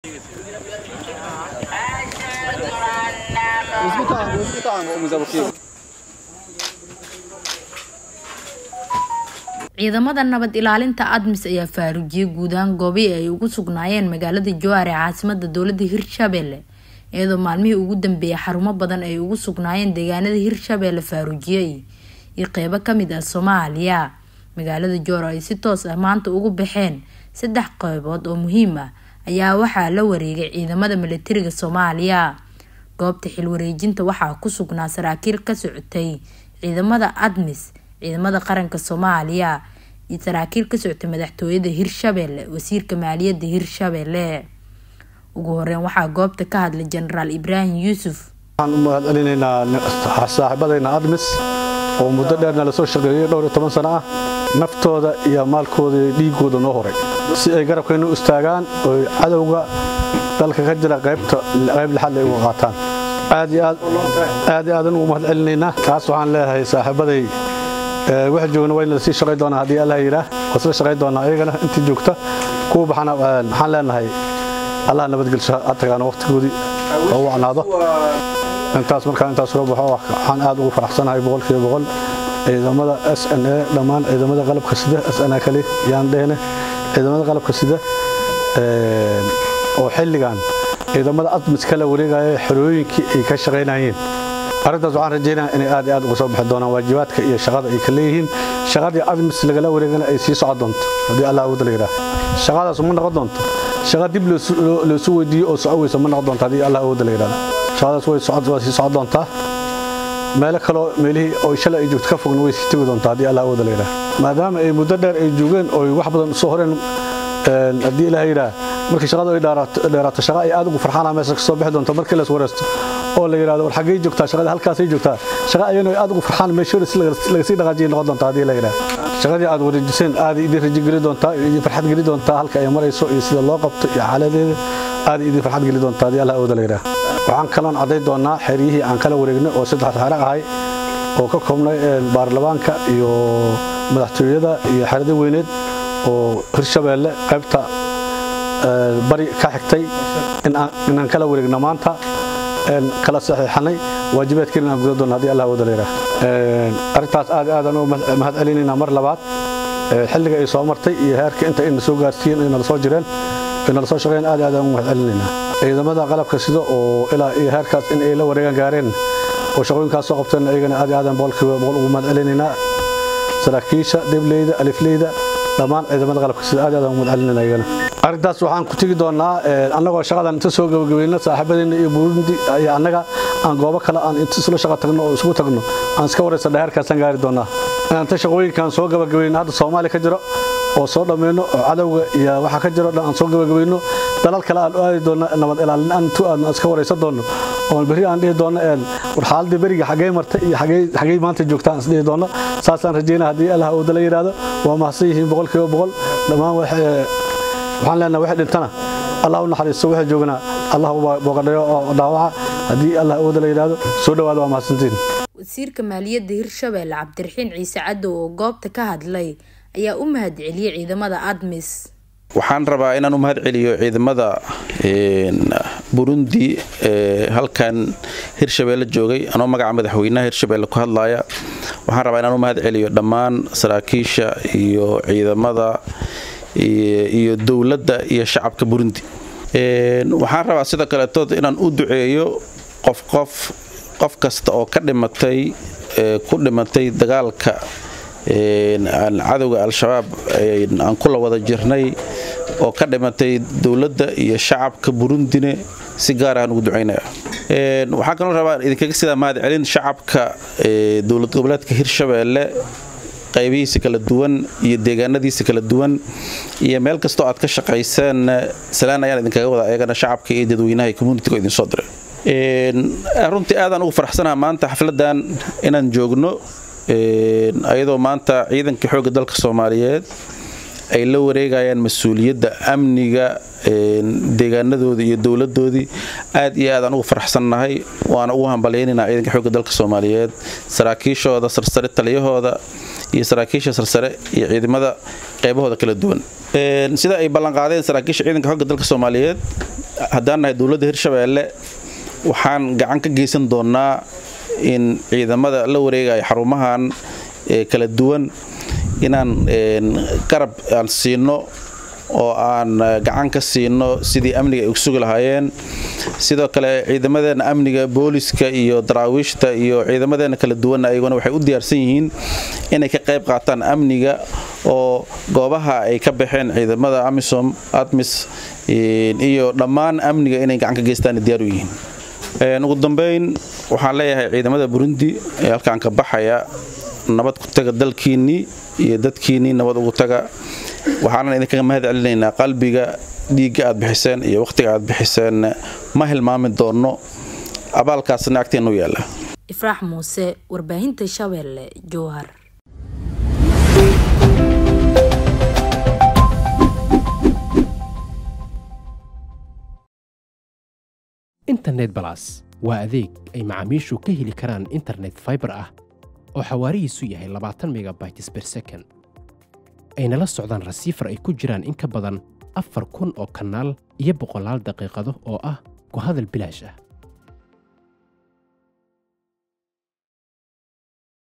ciidamada nabad ilaalinta admis ayaa faarujiyey guud ahaan goobii ay ugu sugnaayeen magaalada jowhar ee caasimada dowlada hirshabelle iyadoo maalmihii ugu dambeeyay xarumo badan ay ugu sugnaayeen deegaanada hirshabelle faarujiyey iyo qeybo kamid ah soomaaliya magaalada jowhar ay si toos ah maanta ugu baxeen saddex qeybood oo muhiim ah ayaa waxaa la wareegay ciidamada milatariga soomaaliya goobta xilwareejinta waxaa ku sugnaa saraakiil ka socotay ciidamada admis ciidamada qaranka soomaaliya iyo saraakiil ka socotay madaxtooyada hirshabelle wasiirka maaliyadda hirshabelle ugu horeyn waxaa goobta ka hadlay jenaraal ibraahim yuusuf waxaan u mahad celinaynaa saaxiibadayna admis oo muddo dheerna lasoo shaqeeyey dhowr iyo toban sano ah naftooda iyo maalkooda iyo dhiigooda noo horay si ay garabkayna u istaagaan oy cadowga dalka ka jira qaybta qayb lixaad ay uga qaataan aad iyo aad aad iyo aadan ugu mahad celinaynaa taas waxaan leeyahay saaxiibaday waxa joogna waa in la sii shaqay doonaa haddii allah yidhaah waa isla shaqay doonaa iyagana intii joogta kuwa baxana waxaan leenahay allah nabadgelsho ha tagaan waqtigoodii oo wacnaado intaas markaa intaas soo baxo waxaan aad ugu faraxsanahay boqolkiiba boqol ciidamada s n a dhammaan ciidamada qalabka sida s n a kale yaan dhehne ciidamada qalabka sida oo xilligan ciidamada admis kala wareegaya xerooyinkii ay ka shaqaynayeen arrintaas waxaan rajaynaya inay aad iyo aad uga soo bixi doonaan waajibaadka iyo shaqada ay ka leeyihiin shaqadii admis lagala wareegana ay sii socon doonto haddii allah awooda la yidhaah shaqadaas ma noqon doonto shaqa dib loosu weydiiyo oo soco weysa ma noqon doonto haddii allah awooda la yidhahdo shaqadaas way waa sii socon doontaa meelo kaloo meelihii oo shalay ay joogto ka fogna way sii tegi doontaa haddii allah awooda la yidhaah maadaama ay muddo dheer ay joogeen oo wax badan soo horeen haddii ilaah yidhaah markii shaqadu ay dheeraato shaqa ay aad ugu farxaana meesha ka soo bixi doonto markii la is wareysto oo la yidhahdo war xaggay joogtaa shaqada halkaasay joogtaa shaqa ayana aad ugu farxaan meeshoora laga sii dhaqaajiyay noqon doontaa haddii la yidhaah shaqadii aad wareejiseen aad idin rajo geli doontaa idin farxad geli doontaa halka ay marayso iyo sida loo qabto iyo xaaladeeda aad idin farxad geli doontaa haddii allah awooda la yidhaah waxaan kaloon cadday doonaa xeryihii aan kala wareegnay oo saddex xero ahay oo ka koobnay baarlamaanka iyo madaxtooyada iyo xerada weyneed oo hirshabeelle qaybta bari ka xigtay inaan kala wareegno maanta kala saxiixanay waajibaadkeena inaan guda doonno haddii allah wada leeyahay arrintaas aad aadaan u mahad celinaynaa mar labaad xilliga ay soo martay iyo heerka inta ayna soo gaarsiiyeen ay nala soo jireen ay nala soo shaqeeyeen aad aadaan u mahad celinaynaa ciidamada qalabka sida oo ilaa iyo heerkaas in ay la wareegaan gaareen oo shaqooyinkaas soo qabteen ayagana aad aadaan boqolkiiba boqol ugu mahad celinaynaa saraakiisha debleyda alifleyda dhammaan ciidamada qalabka sida aad aadaan ugu mahad celinayna ayagana arrintaas waxaan ku tegi doonaa annagoo shaqadan inta soo gabagabayno saaxiibadeena iyo burundi iyo annaga aan goobo kale aan inta isla shaqa tagno oo isugu tagno aan iska waraysanna heerkaasaan gaari doonaa inta shaqooyinkaan soo gabagabayno hadda soomaaliya ka jiro oo soo dhammayno oo cadowga iyo waxa ka jiro dhan aan soo gabagabayno dalal kale aan u aadi doonno nabad ilaalin aan tu aan iska waraysan doonno oo berri aan dhihi doonno war xaaladii beriga xaggee martay iyo xaggee maanta joogta aan isdhihi doonno saasaan rajeynaa haddii allah uu dala yidhaahdo waa mahadsan yihiin boqolkiiba boqol dhammaan waxaan leenahay wixii dhintana allah u naxariisto wixii joogana allah boogadhayo oo dhaawaca haddii allah awooda la yidhaahdo soo dhawaada waa mahadsantiin wasiirka maaliyadda hirshabelle cabdiraxiin ciise cadow oo goobta ka hadlay ayaa u mahad celiyey ciidamada admis waxaan rabaa inaan u mahad celiyo ciidamada burundi ee halkan hirshabeelle joogay anoo magaca madaxweynaha hirshabeelle ku hadlaya waxaan rabaa inaan u mahad celiyo dhammaan saraakiisha iyo ciidamada iyo dowladda iyo shacabka burundi waxaan rabaa sida kaletood inaan u duceeyo qof qof qof kasta oo ka dhimatay ku dhimatay dagaalka cadowga al-shabaab aan kula wada jirnay oo ka dhimatay dowladda iyo shacabka burundine si gaar ahaan ugu ducaynaya waxaan kaloo rabaa idinkaga sidaa mahad celin shacabka dowlad goboleedka hirshabeelle qaybihiisa kala duwan iyo deegaanadiisa kala duwan iyo meel kastoo aad ka shaqayseen salaan ayaan idinkaga wada eegana shacabka iyo dadweynaha communitiga idin soo diray runtii aadaan ugu faraxsanaha maanta xafladan inaan joogno ayadoo maanta ciidanka xoogga dalka soomaaliyeed ay la wareegayaan mas-uuliyadda amniga deegaanadoodii iyo dowladoodii aad iyo aadaan ugu faraxsannahay waana ugu hambalyaynayna ciidanka xoogga dalka soomaaliyeed saraakiishooda sarsare taliyahooda iyo saraakiisha sarsare iyo ciidamada qeybahooda kala duwan sida ay ballanqaadeen saraakiisha ciidanka xoogga dalka soomaaliyeed haddaan nahay dowladda hirshabeelle waxaan gacan ka geysan doonnaa in ciidamada la wareegaya xarumahan kala duwan inaan garab aan siino oo aan gacan ka siino sidii amniga ay sugi lahaayeen sidoo kale ciidamadeena amniga booliska iyo daraawiishta iyo ciidamadeena kala duwan ayaguna waxay u diyaarsan yihiin inay ka qayb qaataan amniga oo goobaha ay ka baxeen ciidamada amisom admis iyo dhammaan amniga inay gacan ka geystaan diyaar u yihiin ugu dambeyn waxaan leeyahay ciidamada burundi ee halkaan ka baxaya nabad ku taga dalkiinnii iyo dadkiinnii nabad ugu taga waxaanan idinkaga mahad celinaynaa qalbiga dhiigga aad bixiseen iyo wakhtiga aad bixiseen ma hilmaami doonno abaalkaasna agteennu yaalla ifraax muuse warbaahinta shabeelle jowhar internet balas waa adeeg ay macaamiishu ka heli karaan internet faibar ah oo xawaarihiisu yahay labaatan megabytes ber second ayna la socdaan rasiifar ay ku jiraan in ka badan afar kun oo kanaal iyo boqolaal daqiiqado oo ah ku hadal bilaash ah